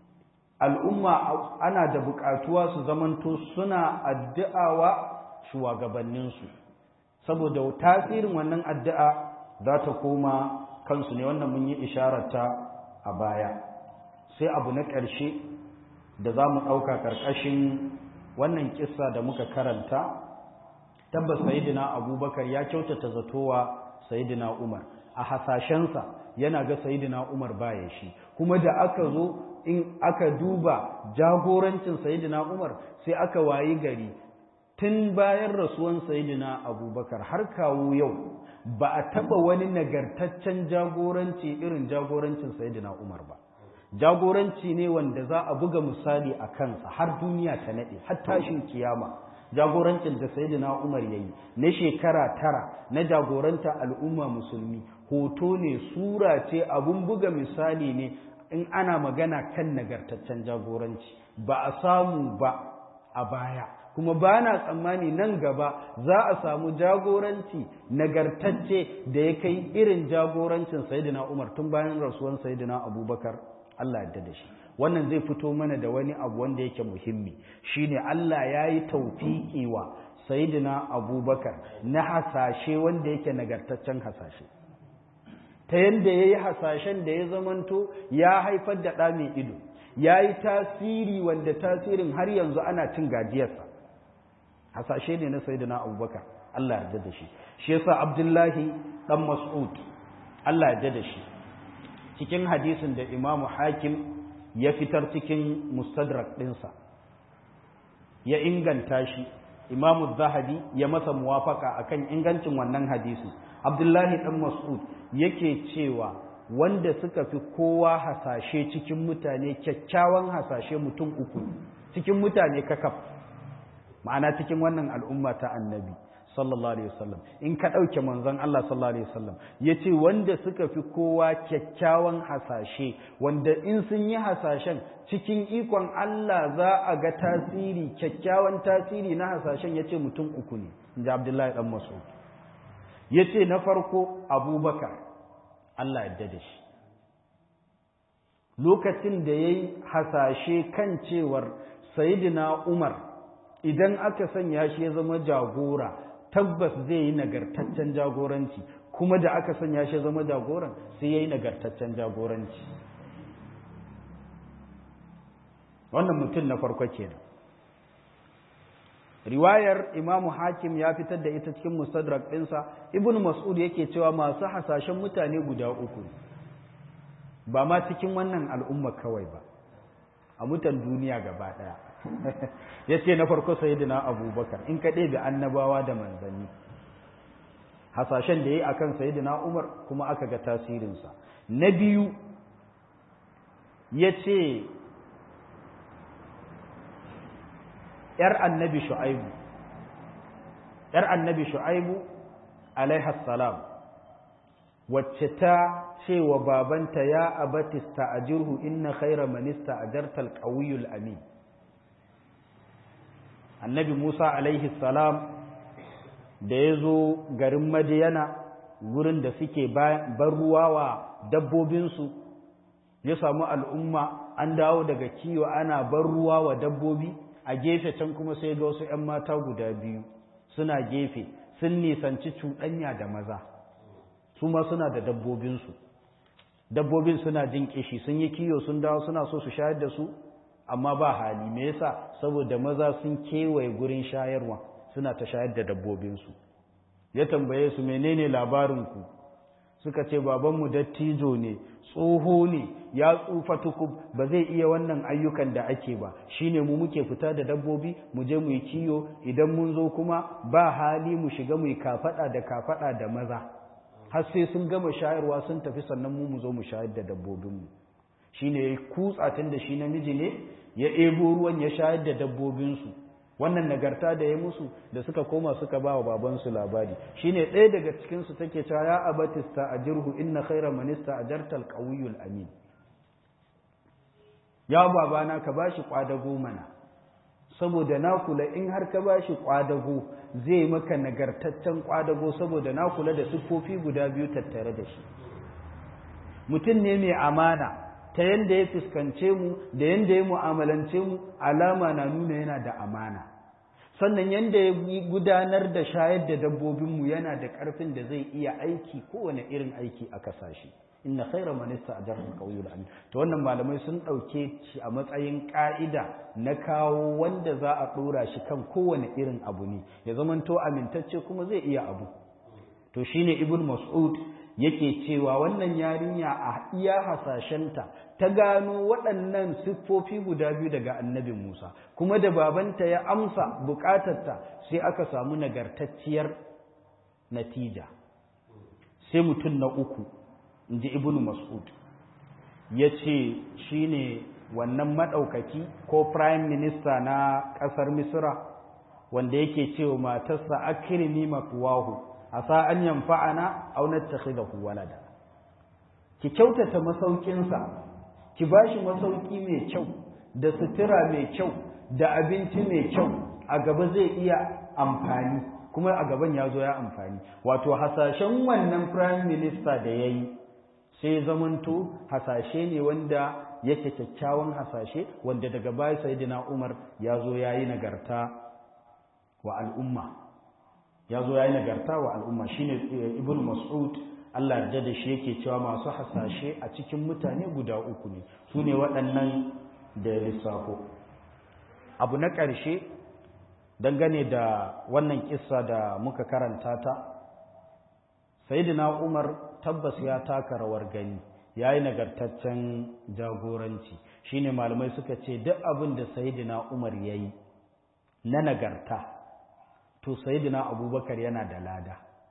al'umma ana da buƙatuwa su zamanto suna addu'awa shugabanninsu saboda tasirin wannan addu'a za ta koma kansu ne wannan mun yi ishararta a baya sai abu na ƙarshe da za mu ɗauka ƙarƙashin wannan kissa da muka karanta tabbas sayidina abubakar ya kyautata zatowa sayidina umar a hasashensa yana ga sayidina umar baya shi kuma da aka zo in aka duba jagorancin sayidina umar sai aka wayi gari tun bayan rasuwan sayidina abubakar har kawo yau ba a taba wani nagartaccen jagoranci irin jagorancin sayidina umar ba jagoranci ne wanda za a buga misali a kansa har duniya ta nade har tashin kiyama jagorancin da sayyidina Umar yayi na shekara tara na jagoranta al'umma musulmi hoto ne sura ce abun buga misali ne in ana magana kan nagartaccen jagoranci ba a samu ba a baya kuma ba na tsammani nan gaba za a samu jagoranci nagartacce da ya kai irin jagorancin sayyidina Umar tun bayan rasuwan sayyidina Abubakar Allah ya da shi wannan zai fito mana da wani abu wanda yake muhimmi shine Allah ya yi taufiƙi wa sayidina abubakar na hasashe wanda yake nagartaccen hasashe ta yadda ya yi hasashen da ya zamanto ya haifar da ɗa mai ido ya yi tasiri wanda tasirin har yanzu ana cin gajiyarsa hasashe ne na sayidina abubakar Allah ya da shi shi yasa abdullahi ɗan mas'ud Allah ya da shi cikin hadisin da imamu hakim ya fitar cikin mustadrak ɗinsa ya inganta shi imamu zahabi ya masa muwafaka akan ingancin wannan hadisi abdullahi ɗan mas'ud yake cewa wanda suka fi kowa hasashe cikin mutane kyakkyawan hasashe mutum uku cikin mutane kakaf ma'ana cikin wannan al'umma ta annabi sallallahu alaihi wasallam in ka ɗauke manzon Allah sallallahu alaihi wasallam ya ce wanda suka fi kowa kyakkyawan hasashe wanda in sun yi hasashen cikin ikon Allah za a ga tasiri kyakkyawan tasiri na hasashen ya ce mutum uku ne inji Abdullahi ɗan Mas'ud ya ce na farko Abubakar Allah yadda da shi lokacin da ya yi hasashe kan cewar Sayyidina Umar idan aka sanya shi ya zama jagora tabbas zai yi nagartaccen jagoranci kuma da aka sanya shi zama jagoran sai ya yi nagartaccen jagoranci wannan mutum na farko kenan riwayar imamu hakim ya fitar da ita cikin mustadrak ɗinsa ibn mas'ud yake cewa masu hasashen mutane guda uku ba ma cikin wannan al'umma kawai ba a mutan duniya gaba ɗaya ya ce na farko sayidina abubakar in ka ɗebe annabawa da manzanni hasashen da ya yi a kan sayidina umar kuma aka ga tasirinsa na biyu ya ce ‘yar annabi shu'aibu ‘yar annabi shu'aibu alaihassalam wacce ta ce wa babanta ya abatista a jirhu inna khaira manista a jartal ƙawiyul amin annabi Musa alaihi salam da ya zo garin Madiyana gurin da suke bar ruwa wa dabbobinsu ya samu al'umma an dawo daga kiwo ana bar ruwa wa dabbobi a gefe can kuma sai ga wasu ‘yan mata guda biyu suna gefe sun nisanci cuɗanya da maza su ma suna da dabbobinsu dabbobin suna jin kishi sun yi kiyo sun dawo suna so su shayar da su amma ba hali me yasa saboda maza sun kewaye gurin shayarwa suna ta shayar da dabbobinsu ya tambaye su menene labarinku suka ce babanmu dattijo ne tsoho ne ya tsufa tukub ba zai iya wannan ayyukan da ake ba shine mu muke fita da dabbobi mu je mu yi kiyo idan mun zo kuma ba hali mu shiga mu yi kafada da kafada da maza har sai sun gama shayarwa sun tafi sannan mu mu zo mu shayar da dabbobinmu shine ya kutsa tun da shi namiji ne ya ebo ruwan ya shayar da dabbobinsu wannan nagarta da ya musu da suka koma suka ba wa babansu labari shine ɗaya daga cikinsu take cewa ya abatista a jirhu inna khaira manista a jartal ƙawiyul amin ya babana ka bashi kwadago mana saboda na kula in har ka bashi kwadago zai maka nagartaccen kwadago saboda na kula da siffofi guda biyu tattare da shi mutum ne mai amana ta yanda ya fuskance mu da yanda ya mu'amalance mu alama na nuna yana da amana sannan yanda ya gudanar da shayar da dabbobinmu yana da ƙarfin da zai iya aiki kowane irin aiki a kasashe inna khaira man ista'jara al-qawiyyu al to wannan malamai sun dauke shi a matsayin ka'ida na kawo wanda za a dora shi kan kowane irin abu ne ya zamanto amintacce kuma zai iya abu to shine ibn mas'ud yake cewa wannan yarinya a iya hasashenta ta gano waɗannan siffofi guda biyu daga annabi Musa kuma da babanta ya amsa bukatarta sai aka samu nagartacciyar natija sai mutum na uku inji ibnu mas'ud ya ce shi ne wannan maɗaukaki ko prime minister na ƙasar misra wanda yake cewa matarsa akirni mafuwahu a sa'an yamfa'ana aunar ta walada ki kyautata masaukinsa ki ba shi masauki mai kyau da sutura mai kyau da abinci mai kyau a gaba zai iya amfani kuma a gaban ya zo ya amfani wato hasashen wannan prime minister da ya yi sai zamanto hasashe ne wanda yake kyakkyawan hasashe wanda daga baya sayyidina Umar ya zo yayi nagarta wa al'umma ya zo yayi nagarta wa al'umma shine ibnu mas'ud Allah yarda da shi yake cewa masu hasashe a cikin mutane guda uku ne su ne waɗannan da lissafo abu na ƙarshe dangane da wannan kissa da muka karanta ta sayyidina Umar tabbas ya taka rawar gani ya yi nagartaccen jagoranci shine malamai suka ce duk abin da sayidina umar ya yi na nagarta to sayidina abubakar yana da lada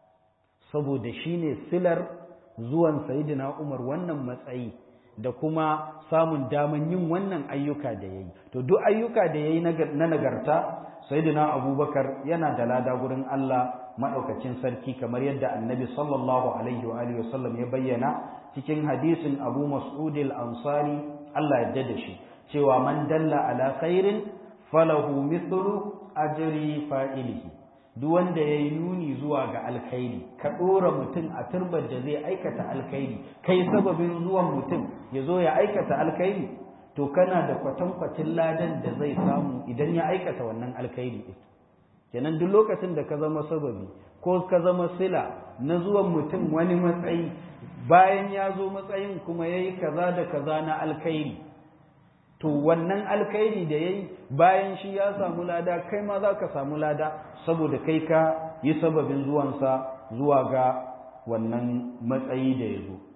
saboda shine silar zuwan sayidina umar wannan matsayi da kuma samun daman yin wannan ayyuka da ya yi to duk ayyuka da ya yi na nagarta sayidina abubakar yana da lada gurin allah maɗaukacin sarki kamar yadda annabi sallallahu alaihi wa alihi wasallam ya bayyana cikin hadisin abu mas'ud al-ansari Allah ya da shi cewa man dalla ala khairin falahu mithlu ajri fa'ilihi duk wanda yayi nuni zuwa ga alkhairi ka dora mutum a turbar da zai aikata alkhairi kai sababin zuwan mutum ya zo ya aikata alkhairi to kana da kwatankwacin ladan da zai samu idan ya aikata wannan alkhairi kenan duk lokacin da ka zama sababi ko ka zama sila na zuwan mutum wani matsayi bayan ya zo matsayin kuma ya yi kaza da kaza na alkhairi to wannan alkhairi da ya yi bayan shi ya samu lada kai ma za ka samu lada saboda kai ka yi sababin zuwansa zuwa ga wannan matsayi da ya zo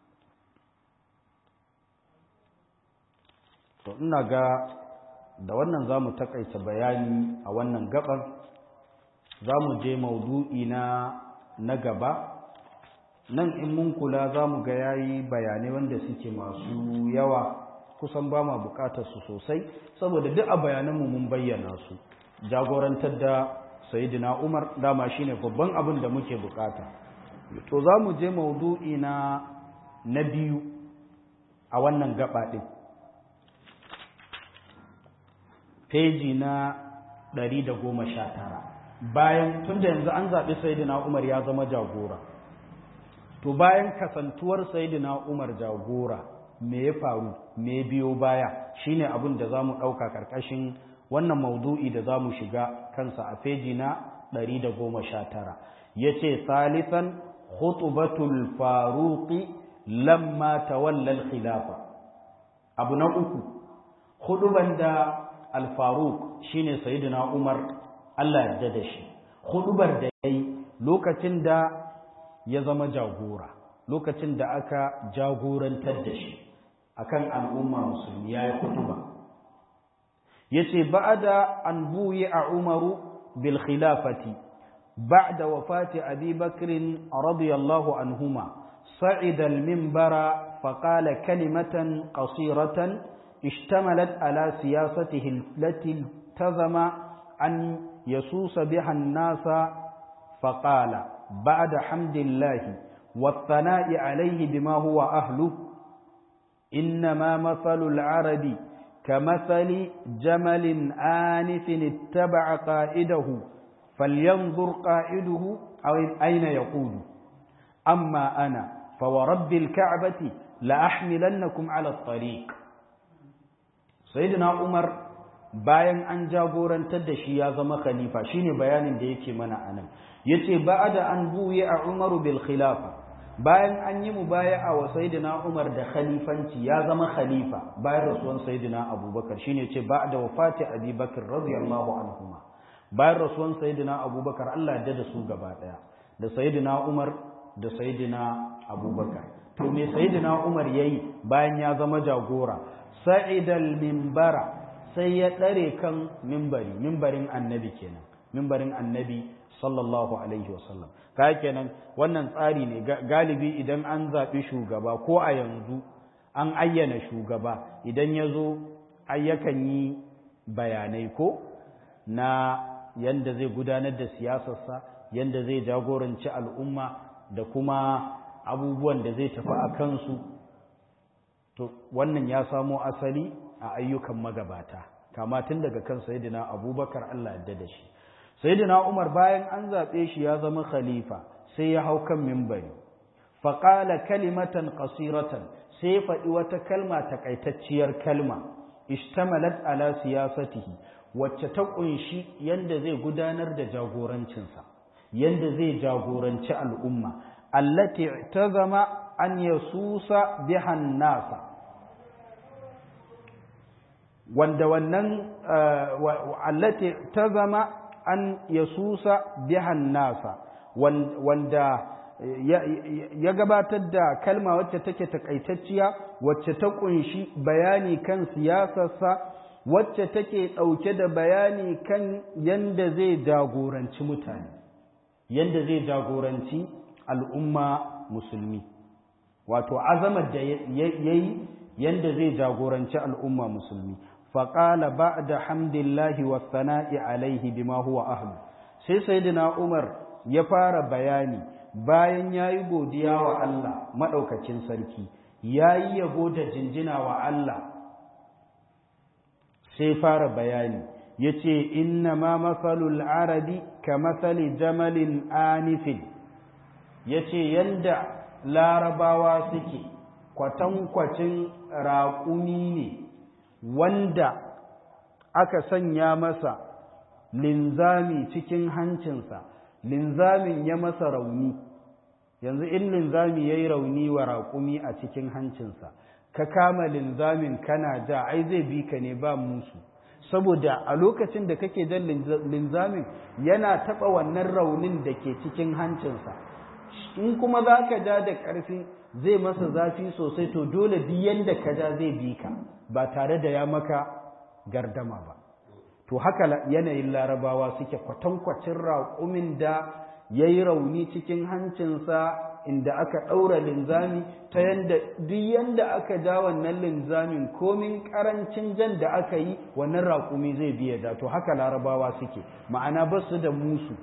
to ina ga da wannan za mu takaita bayani a wannan gaban za mu je maudu'i na na gaba nan in mun kula za mu ga yayi bayanai wanda suke masu yawa kusan ba ma bukatar su sosai saboda duk a bayananmu mun bayyana su jagorantar da sayidina umar dama shine babban abin da muke bukata to za mu je maudu'i na na biyu a wannan gaba ɗin peji na ɗari da goma sha tara bayan tun da yanzu an zaɓi sayidina umar ya zama jagora to bayan kasantuwar sayidina umar jagora me ya faru me biyo baya shine abin da za mu ɗauka ƙarƙashin wannan maudu'i da za mu shiga kansa a feji na ɗari da goma sha tara ya ce salisan khutubatul faruqi lamma tawallal khilafa abu na uku huduban da al-faruq shine sayyidina umar Allah yarda da shi hudubar da yayi lokacin da ya zama jagora lokacin da aka jagorantar da shi akan al'umma musulmi yayi hutuba yace ba'da an buyi a umaru bil khilafati ba'da wafati abi bakr radiyallahu anhuma صعد المنبر فقال كلمة قصيرة اشتملت على سياسته التي التزم أن يسوس بها الناس فقال بعد حمد الله والثناء عليه بما هو أهله إنما مثل العرب كمثل جمل آنف اتبع قائده فلينظر قائده أو أين يقود أما أنا فورب الكعبة لأحملنكم على الطريق سيدنا عمر bayan an jagorantar da shi ya zama khalifa shine bayanin da yake mana anan yace ba'da an buye a Umaru bil khilafa bayan an yi mubaya'a wa sayyidina Umar da khalifanci ya zama khalifa bayan rasuwan sayyidina Abubakar shine yace ba'da wafati Abi Bakr radiyallahu anhuma bayan rasuwan sayyidina Abubakar Allah ya da su gaba daya da sayyidina Umar da sayyidina Abubakar to me sayyidina Umar yayi bayan ya zama jagora sa'idal minbara sai ya ɗare kan mimbari mimbarin annabi kenan mimbarin annabi sallallahu alaihi wasallam ka kenan wannan tsari ne galibi idan an zaɓi shugaba ko a yanzu an ayyana shugaba idan ya zo ayyakan yi bayanai ko na yanda zai gudanar da siyasarsa yanda zai jagoranci al'umma da kuma abubuwan da zai tafi a kansu to wannan ya samo asali a ayyukan magabata kama tun daga kan sayyidina abubakar Allah yadda da shi sayyidina umar bayan an zaɓe shi ya zama khalifa sai ya hau kan mimbari faƙala kalimatan ƙasiratan sai ya faɗi wata kalma takaitacciyar kalma ishtamalat ala siyasatihi wacce ta ƙunshi yanda zai gudanar da jagorancinsa yanda zai jagoranci al'umma allati zama an yasusa bihan nasa wanda wannan allati ta zama an yasusa bihan nasa wanda ya gabatar da kalma wacce take takaitacciya wacce ta kunshi bayani kan siyasarsa wacce take ɗauke da bayani kan yanda zai jagoranci mutane yanda zai jagoranci al'umma musulmi wato azamar da ya yi yanda zai jagoranci al'umma musulmi faƙala ba da hamdillahi wa sana'i alaihi bima huwa ahlu sai sayyidina umar ya fara bayani bayan ya yi godiya wa Allah maɗaukacin sarki ya yi yabo da jinjina wa Allah sai fara bayani ya ce inna ma mafalul arabi ka mafali jamalin anifin ya ce yanda larabawa suke kwatankwacin raƙumi ne wanda aka sanya masa linzami cikin hancinsa linzamin ya masa rauni yanzu in linzami ya yi rauni wa raƙumi a cikin hancinsa ka kama linzamin kana ja ai zai bi ka ne ba musu saboda a lokacin da kake jan linzamin yana taɓa wannan raunin da ke cikin hancinsa in kuma za ka ja da ƙarfi zai masa zafi sosai to dole duk yanda ka ja zai bi ka ba tare da ya maka gardama ba to haka yanayin larabawa suke kwatankwacin raƙumin da ya yi rauni cikin hancinsa inda aka ɗaura linzami ta yanda duk yanda aka ja wannan linzamin komin ƙarancin jan da aka yi wannan raƙumi zai biya da to haka larabawa suke ma'ana ba su da musu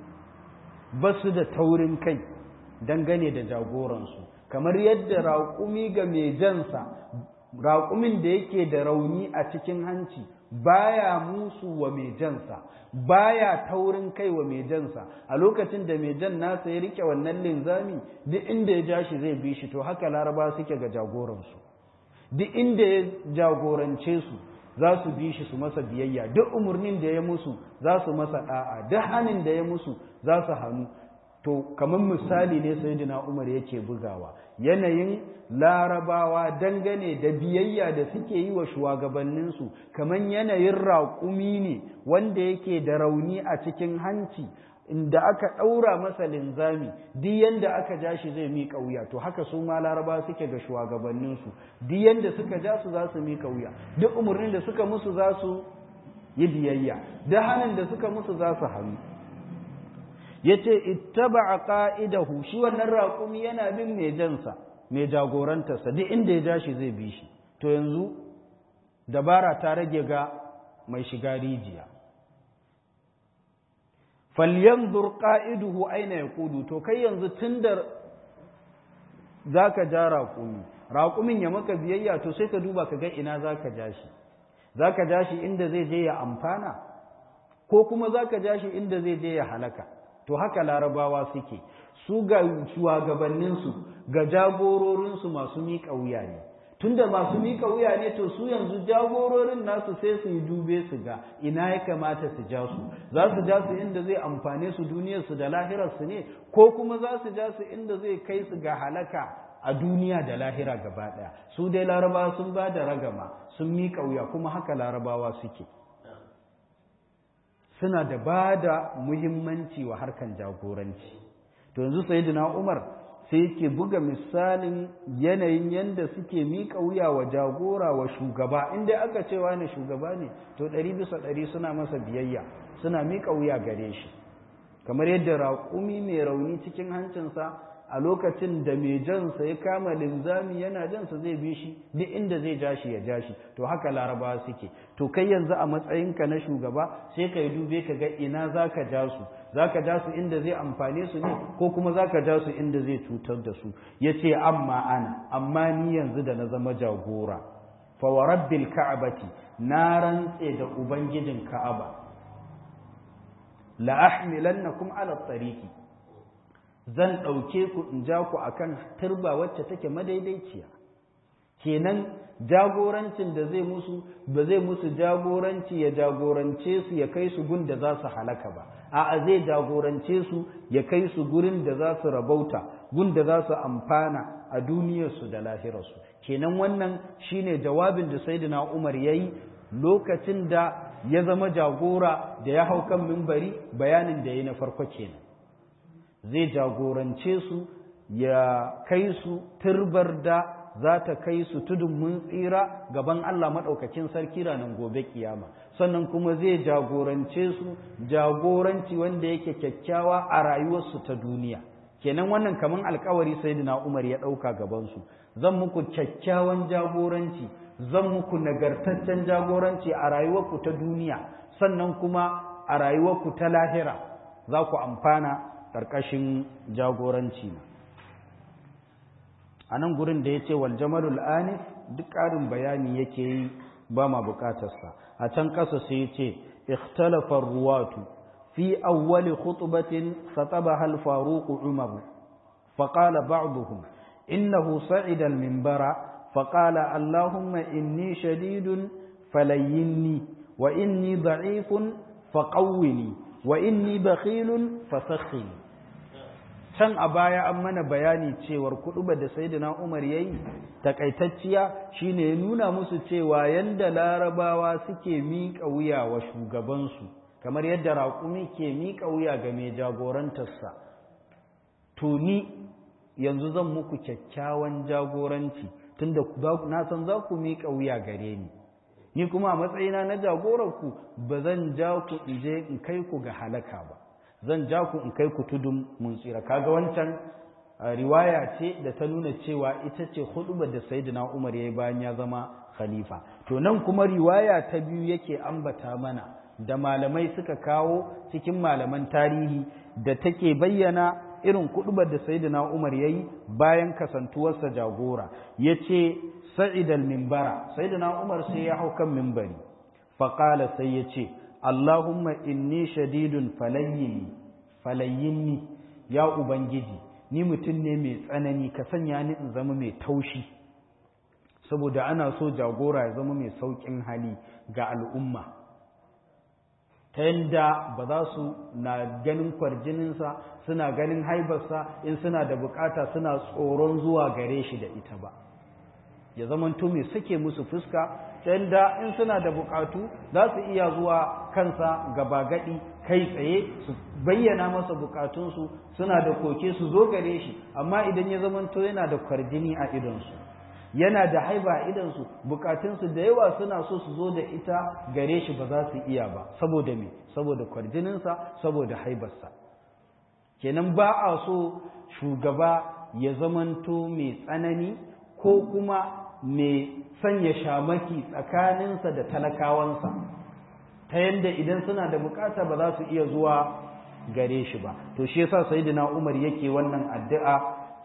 ba su da taurin kai dangane da jagoransu kamar yadda raƙumi ga mai jansa raƙumin da yake da rauni a cikin hanci baya musu wa mai jansa baya taurin kai wa mai jansa a lokacin da mai jan nasa ya rike wannan linzami duk inda ya ja shi zai bi shi to haka laraba suke ga jagoransu duk inda ya jagorance su za su bi shi su masa biyayya duk umarnin da ya musu za su masa da'a duk hannun da ya musu za su hannu to kamar misali ne sayyidina Umar yake bugawa yanayin larabawa dangane da biyayya da suke yi wa shugabanninsu kamar yanayin raƙumi ne wanda yake da rauni a cikin hanci inda aka ɗaura masa linzami duk yanda aka ja shi zai miƙa wuya to haka su ma laraba suke ga shugabanninsu duk yanda suka ja su za su miƙa wuya duk umarnin da suka musu za su yi biyayya duk hannun da suka musu za su hannu ya ce ittaba qa'idahu shi wannan raƙumi yana bin mai jansa mai jagorantarsa duk inda ya ja shi zai bi shi to yanzu dabara ta rage ga mai shiga rijiya falyanzur qa'iduhu aina yaqudu to kai yanzu tunda zaka ja raƙumi raƙumin ya maka biyayya to sai ka duba ka ga ina zaka ja shi za ka ja shi inda zai je ya amfana ko kuma za ka ja shi inda zai je ya halaka to haka larabawa suke su ga shugabanninsu ga jagororinsu masu miƙa wuya ne tunda masu miƙa wuya ne to su yanzu jagororin nasu sai su yi dube su ga ina ya kamata su ja su za su ja su inda zai amfane su duniyarsu da lahirarsu ne ko kuma za su ja su inda zai kai su ga halaka a duniya da lahira gaba ɗaya su dai larabawa sun ba da ragama sun miƙa wuya kuma haka larabawa suke suna da ba da muhimmanci wa harkan jagoranci to yanzu sayyidina umar sai yake buga misalin yanayin yadda suke miƙa wuya wa jagora wa shugaba inda aka cewa ne shugaba ne to ɗari bisa ɗari suna masa biyayya suna miƙa wuya gare shi kamar yadda raƙumi mai rauni cikin hancinsa a lokacin da mai jansa ya kama linzami yana jansa zai bi shi duk inda zai ja shi ya ja shi to haka larabawa suke to kai yanzu a matsayinka na shugaba sai ka yi dube ka ga ina za ka ja su za ka ja su inda zai amfane su ne ko kuma za ka ja su inda zai cutar da su ya ce amma ana amma ni yanzu da na zama jagora fa wa rabbil ka'abati na rantse da ubangijin ka'aba la ahmilannakum ala tariqi zan ɗauke ku in ja ku akan turba wacce take madaidaiciya kenan jagorancin da zai musu ba zai musu jagoranci ya jagorance su ya kai su gun da za su halaka ba a'a zai jagorance su ya kai su gurin da za su rabauta gun da za su amfana a duniyarsu da lahirarsu kenan wannan shine jawabin da sayyidina Umar yayi lokacin da ya zama jagora da ya hau kan mimbari bayanin da yayi na farko kenan zai jagorance su ya kai su turbar da za ta kai su tudun mun tsira gaban Allah maɗaukakin sarki ranar gobe kiyama sannan kuma zai jagorance su jagoranci wanda yake kyakkyawa a rayuwarsu ta duniya kenan wannan kaman alkawari sayyidina Umar ya ɗauka gabansu zan muku kyakkyawan jagoranci zan muku nagartaccen jagoranci a rayuwarku ta duniya sannan kuma a rayuwarku ta lahira za ku amfana ƙarƙashin jagoranci na a nan gurin da ya ce wal jamalul anif duk ƙarin bayani yake yi ba ma buƙatarsa a can ƙasa sai ya ce ikhtalafar ruwatu fi awwali khutbatin khatabaha al-faruq umar فقال بعضهم إنه صعد المنبر فقال اللهم إني شديد فليني وإني ضعيف فقوني وإني بخيل فسخني can a baya an mana bayani cewar kuɗuba da sayyidina Umar yayi takaitacciya shine ya nuna musu cewa yanda larabawa suke miƙa wuya wa shugabansu kamar yadda raƙumi ke miƙa wuya ga mai jagorantarsa to ni yanzu zan muku kyakkyawan jagoranci tunda na san za ku miƙa wuya gare ni ni kuma a matsayina na jagorarku ba zan ja ku in je in kai ku ga halaka ba zan ja ku in kai ku tudun mun tsira kaga wancan riwaya ce da ta nuna cewa ita ce hudubar da sayyidina Umar yayi bayan ya zama khalifa to nan kuma riwaya ta biyu yake ambata mana da malamai suka kawo cikin malaman tarihi da take bayyana irin kudubar da sayyidina Umar yayi bayan kasantuwarsa jagora yace sa'id al-minbara sayyidina Umar sai ya hau kan minbari faqala sai yace Allahumma inni shadidun falayyini falayyini ya ubangiji ni mutum ne mai tsanani ka sanya ni in zama mai taushi saboda ana so jagora ya zama mai saukin hali ga al'umma ta yadda ba za su na ganin kwarjininsa suna ganin haibarsa in suna da bukata suna tsoron zuwa gare shi da ita ba ya zamanto mai sake musu fuska ta yadda in suna da bukatu za su iya zuwa kansa gaba gadi kai tsaye su bayyana masa bukatunsu suna da koke su zo gare shi amma idan ya zamanto yana da kwarjini a idonsu yana da haiba a idansu bukatunsu da yawa suna so su zo da ita gare shi ba za su iya ba saboda me saboda kwarjininsa saboda haibarsa kenan ba a so shugaba ya zamanto mai tsanani ko kuma mai sanya shamaki tsakaninsa da talakawansa ta yadda idan suna da bukata ba za su iya zuwa gare shi ba to shi yasa sayyidina Umar yake wannan addu'a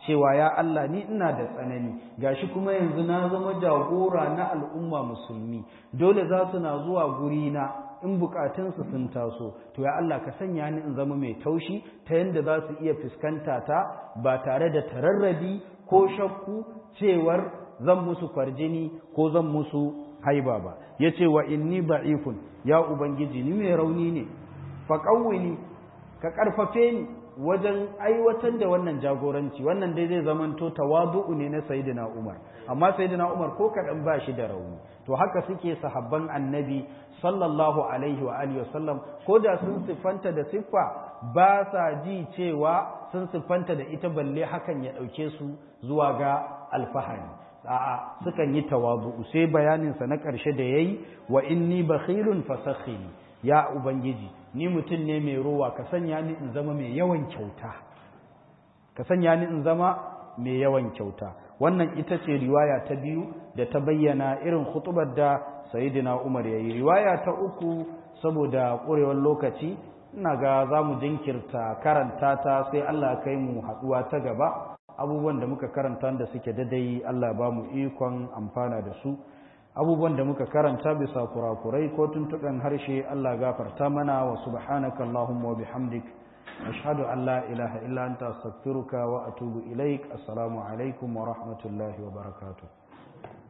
cewa ya Allah ni ina da tsanani gashi kuma yanzu na zama jagora na al'umma musulmi dole za su na zuwa gurina in bukatunsu sun taso to ya Allah ka sanya ni in zama mai taushi ta yadda za su iya fuskanta ta ba tare da tararrabi ko shakku cewar zan musu kwarjini ko zan musu haiba ba ya ce wa inni ba'ifun ya ubangiji ni mai rauni ne faƙawini ka ƙarfafe ni wajen aiwatar da wannan jagoranci wannan dai zai zamanto tawadu'u ne na sayyidina Umar amma sayyidina Umar ko kaɗan ba shi da rauni to haka suke sahabban annabi sallallahu alaihi wa alihi wasallam ko da sun siffanta da siffa ba sa ji cewa sun siffanta da ita balle hakan ya ɗauke su zuwa ga alfahari a'a sukan yi tawadu'u sai bayaninsa na ƙarshe da yayi wa inni bakhilun fasakhini ya ubangiji ni mutum ne mai rowa ka sanya ni in zama mai yawan kyauta ka sanya ni in zama mai yawan kyauta wannan ita ce riwaya ta biyu da ta bayyana irin khutubar da sayyidina Umar yayi riwaya ta uku saboda ƙurewar lokaci ina ga za mu jinkirta karanta ta sai Allah kai mu haɗuwa ta gaba abubuwan da muka karanta da suke dadai Allah ba mu ikon amfana da su abubuwan da muka karanta bisa kurakurai ko tuntuɓen harshe Allah gafarta mana wa subhanaka Allahumma wa bihamdik ashhadu an la ilaha illa anta astaghfiruka wa atubu ilaik assalamu alaikum wa rahmatullahi wa barakatuh